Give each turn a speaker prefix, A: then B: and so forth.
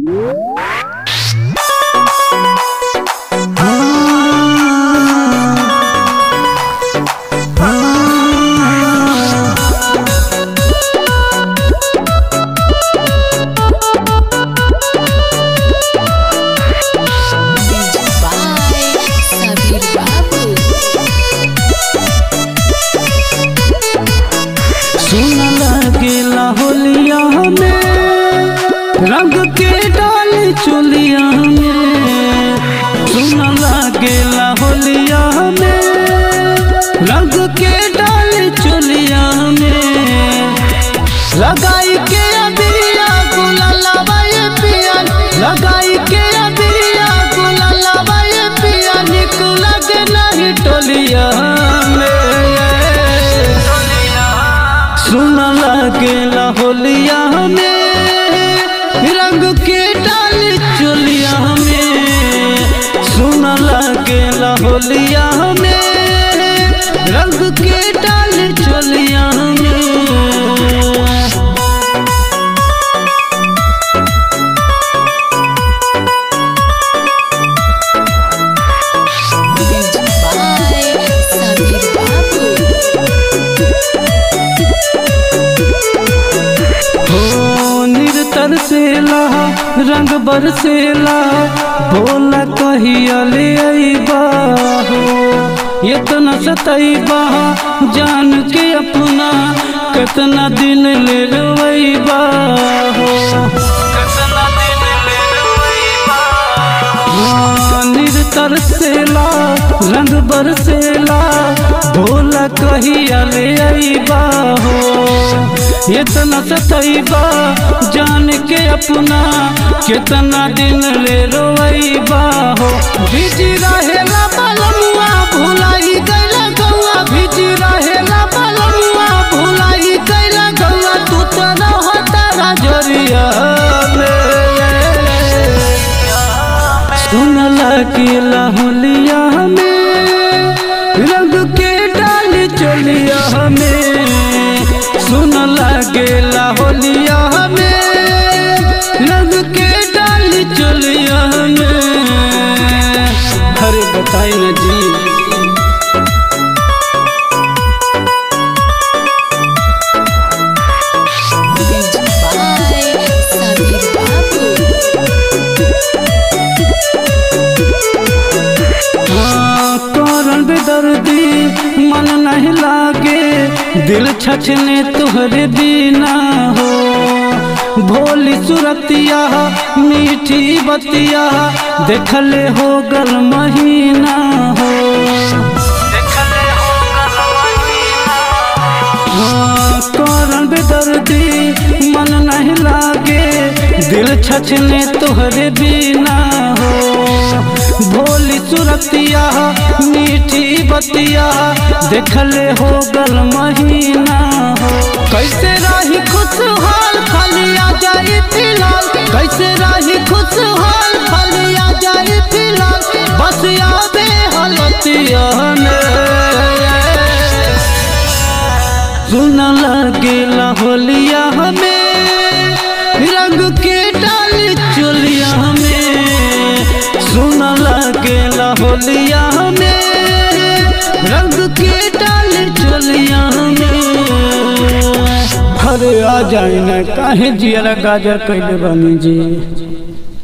A: चोलिया में सुन लागेला होलिया में रंग के डाल चोलिया में लगाई के अबिरिया गुलाला बाए पिया लगाई के अबिरिया गुलाला बाए पिया निक लगे नहीं टोलिया में सुन लागेला होलिया में रंग के डाल चोलिया में सुन लागेला होलिया में रंग के डाल चोलिया में
B: Music by Sabir Babu.
A: हो निरतर सेला रंग बरसेला बोला कहिया ले अइबा हो इतना सतैबा जान के अपना कितना दिन ले रोइबा हो कितना दिन ले रोइबा हाँ, निरतर सेला रंग बरसेला भोला कहिया ले अइबा हो इतना सतैबा जान के अपना कितना दिन ले रोइबा हो बिजी रहेला बलमुआ भुलाई गइला गौआ बिजी रहेला बलमुआ भुलाई गइला गौआ तू तो रहता राजरिया में सुन लकीला होलिया में रंग के डाल चलिया में सुन लगेला होलिया में रंग के डाल चलिया में अरे बताई ना जी
B: Music by Sabir Babu.
A: हाँ, करन बेदर्दी मन नहीं लागे दिल छछने तुहरे बिना हो भोली सुरतिया मीठी बतिया देखले हो गल महीना हो हाँ, करन बेदर्दी मन नहीं लागे दिल छछने तुहरे बिना हो भोली सुरतिया मीठी बतिया देखले हो गल महीना हो कैसे रही खुशहाल खाली आ जाए फिलहाल कैसे रही खुशहाल खाली आ जाए फिलहाल बस यादे हलतिया सुन लगेला होलिया हमें रंग के डाल चोलिया हमें सुन लगेला होलिया हमें रंग के डाल चोलिया हमें अरे आ जाए ना काहे जिया गाजर कैले बनी जी